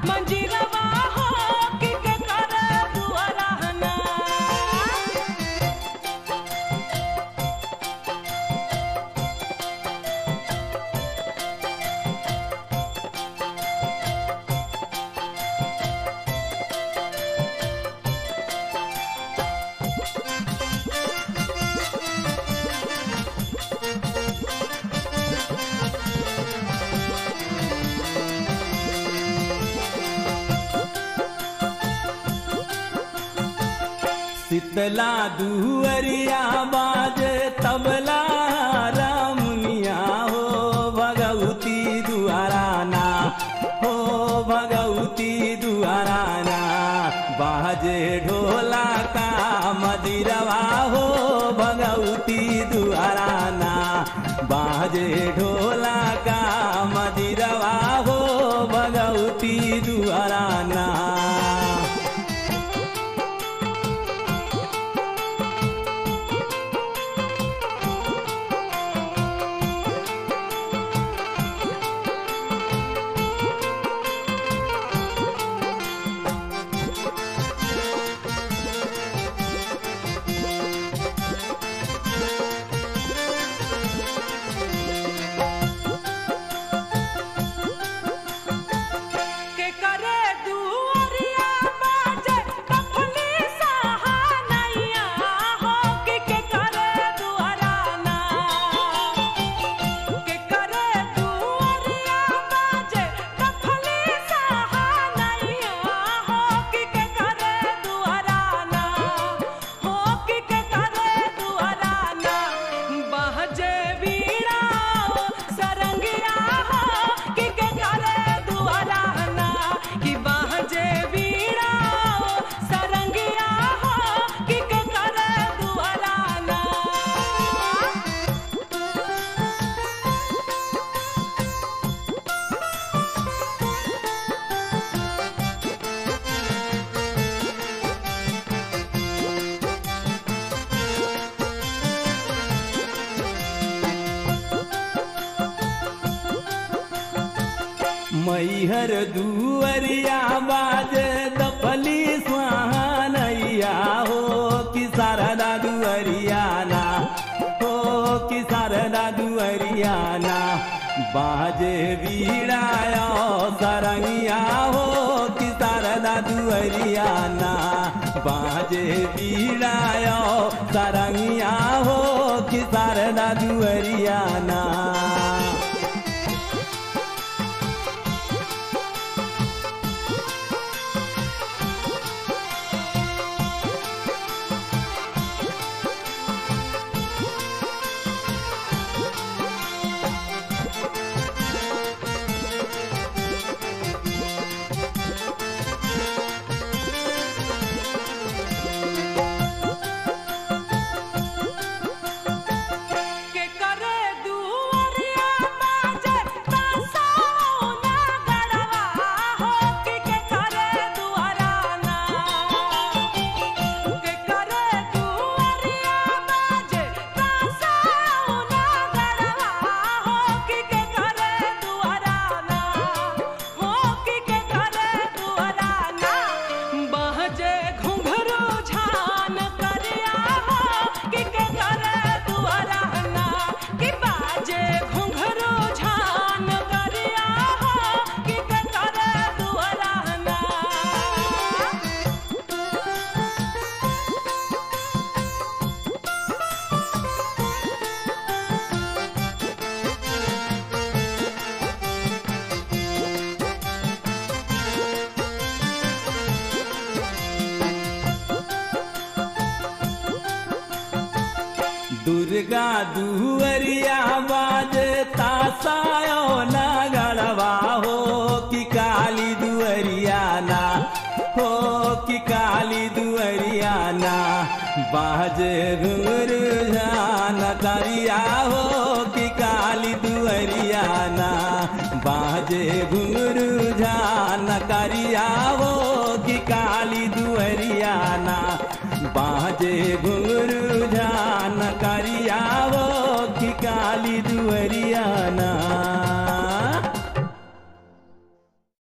मंजीरवा हो कि के करे दुआराना शीतला दुअरिया बाज तबला रामुनिया हो भगवती दुआराना हो भगवती दुआराना बाजे ढोला का मदिरवा हो भगवती दुआराना बाजे ढोला का मदिरवा हो भगवती दुआराना के करे दुआरिया बाजे कफली सहानैया हो कि के करे दुआराना के करे दुआरिया बाजे कफली सहानैया हो कि के करे दुआराना हो कि के करे दुआराना बहजे बीड़ा सरंगिया हो कि के करे दुआराना कि बहजे बीड़ा सरंगिया हो कि के करे दुआराना मैहर दुअरिया बाजे दफली सुहानैया हो कि शारदा दुअरियाना हो कि शारदा दुअरियाना बाजे बीड़ाया सरंगिया हो कि शारदा दुअरियाना बाजे बीड़ाया सरंगिया हो कि शारदा दुअरियाना के करे दुआरिया बाजे तासौना गड़वा हो कि के करे दुआराना के करे दुआरिया बाजे तासौना गड़वा हो कि के करे दुआराना हो कि के करे दुआराना बहजे घुंघरू झान करिया हो कि के करे दुआराना कि बाजे घुंघरू झान करिया हो कि के करे दुआराना दुर्गा दुअरिया बाजे तासायो ना गड़वा हो कि काली दुअरियाना हो कि काली दुअरियाना बाजे घुंघरू जान करिया हो कि काली दुअरियाना बाजे घुंघरू जान करिया हो कि काली दुअरियाना बाजे घुंघरू जान करिया हो